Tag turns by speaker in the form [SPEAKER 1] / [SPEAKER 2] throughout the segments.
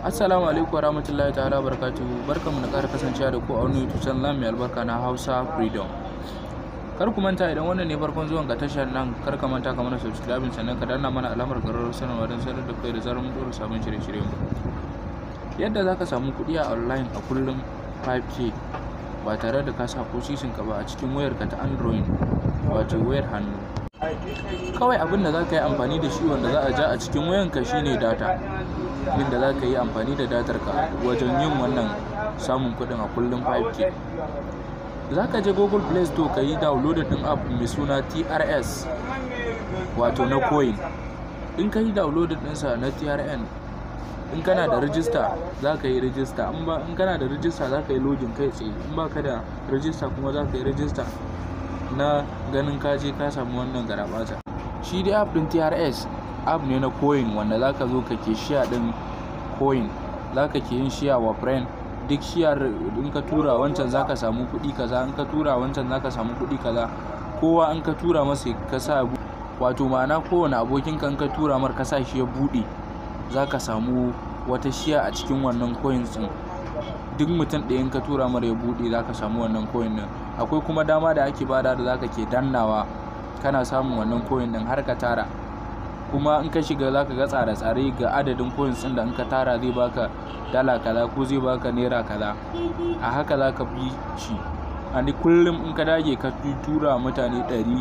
[SPEAKER 1] Assalamu alaikum warahmatullahi ta'ala barakatuhu barkanmu da ƙara kasancewa da ku a wani YouTube channel mai albarka na Hausa Freedom. Kar ku manta idan wannan ne farkon zuwan ga tashar nan kar ka manta ka mana subscribing sannan ka danna mana alamar ƙararrawar sanarwa don sanar da kai da zarar mun ɗora sabon shirye-shiryen mu. Yadda za ka samu kuɗi a online a kullum 5k ba tare da ka sa ko sisin ka ba a cikin wayarka ta Android wato wayar hannu. Kawai abin da za ka yi amfani da shi wanda za a ja a cikin wayanka shine data. inda za ka yi amfani da datar ka wajen yin wannan samun kuɗin a kullum 5k za ka je google play store ka yi downloading ɗin app mai suna trs wato na coin in ka yi downloading ɗinsa na trn in kana da rijista za ka yi rijista in kana da rijista za ka yi login kai tsaye in ba ka da rijista kuma za ka yi rijista na ganin ka je ka samu wannan garabata shi dai app ɗin trs app ne na coin wanda za ka zo ka ke shiya din coin za ka ke yin shiya wa friend duk shiyar in ka tura wancan za ka samu kuɗi kaza in ka tura wancan za ka samu kuɗi kaza kowa in ka tura masa ka sa wato ma'ana kowane abokin ka in ka tura mar ka sa shi ya buɗe za ka samu wata shiya a cikin wannan coins din duk mutum ɗaya in ka tura mar ya buɗe za ka samu wannan coin din akwai kuma dama da ake bada da za ka ke dannawa kana samun wannan coin din har ka tara kuma in ka shiga za ka ga tsare-tsare ga adadin coins ɗin da in ka tara zai baka dala kaza ko zai baka naira kaza a haka za ka bi shi a kullum in ka dage ka tura mutane 100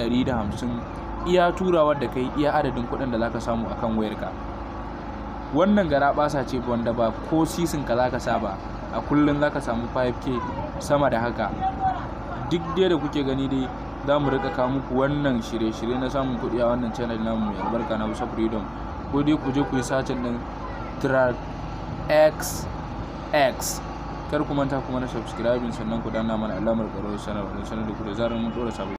[SPEAKER 1] 150 iya turawar da kai iya adadin kuɗin da za ka samu akan wayarka wannan gara basa ce wanda ba ko sisin ka za ka sa ba a kullum za ka samu 5k sama da haka duk dai da kuke gani dai za mu rika kawo muku wannan shirye-shirye na samun kuɗi a wannan channel namu mai albarka na Hausa Freedom ko dai ku je ku yi sacin din track x x kar ku manta kuma na subscribing sannan ku danna mana alamar ƙarar sanarwa don sanar da ku da zarar mun ɗora sabon